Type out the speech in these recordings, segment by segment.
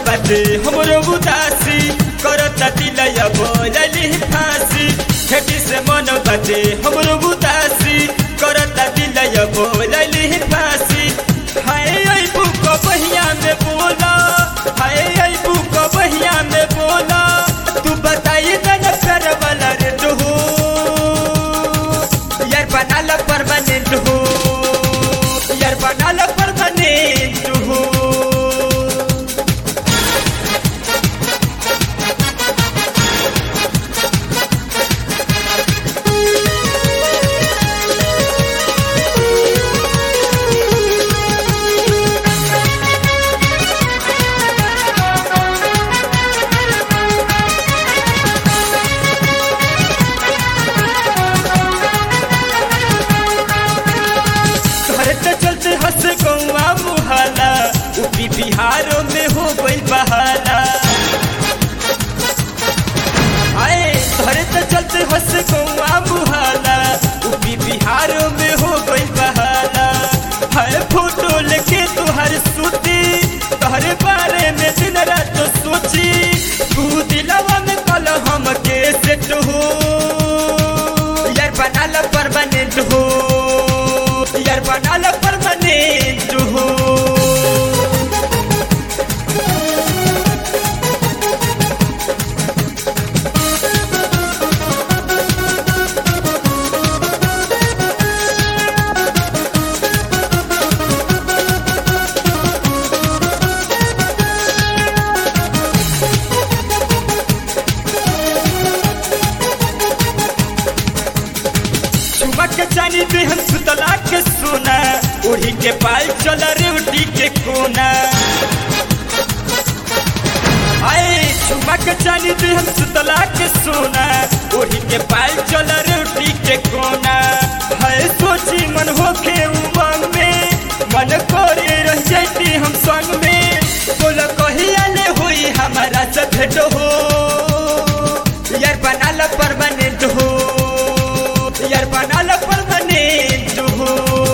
बाटे हमरो उदासी करता दिलय बोलली फांसी खेती से मन बाटे हमरो उदासी करता दिलय बोलली फांसी हाय आई बुक बहिया में बोला हाय आई बुक बहिया में बोला तू बताई तन कर वाला रे तू यार बना लो परमानेंट हो यार बना लो परमानेंट हो घर तो चलते हंस गौआ मुहाला यूपी बिहारों में हो गई बहाला आए घर तो चलते हंस गौआ मुहाला यूपी बिहारों में हो गई बहाला हर फोटो लेके तुहर सूती तोहरे बारे में दिन रात सोची तू दिलवा में कल हम के सेट हो यार बना लो परमानेंट हो यार बना लो परमानेंट हो चुमक के चानी दे हम सुतला के सोना ओढ़ी के पाल चल रे उठी के कोना आए चुमक के चानी दे हम सुतला के सोना ओढ़ी के पाल चल रे उठी के कोना है सोची मन होके उमंग में मन करे रह जाती हम संग में बोल कहिया ले हुई हमारा से भेंट हो यार बना लो परमानेंट हो यार बना लो परमानेंट हो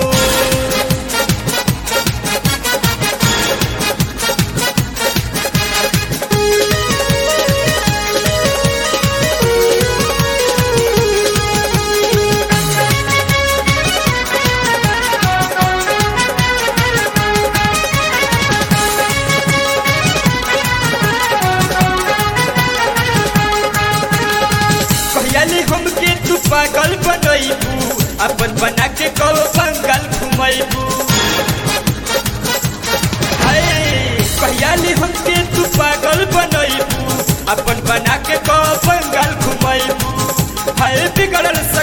कहली हमके तू पागल बनैबू अपन बना के कब बंगाल घुमैबू कहली हमके तू पागल बनैबू अपन बना के कब बंगाल घुमैबू है बिगड़ल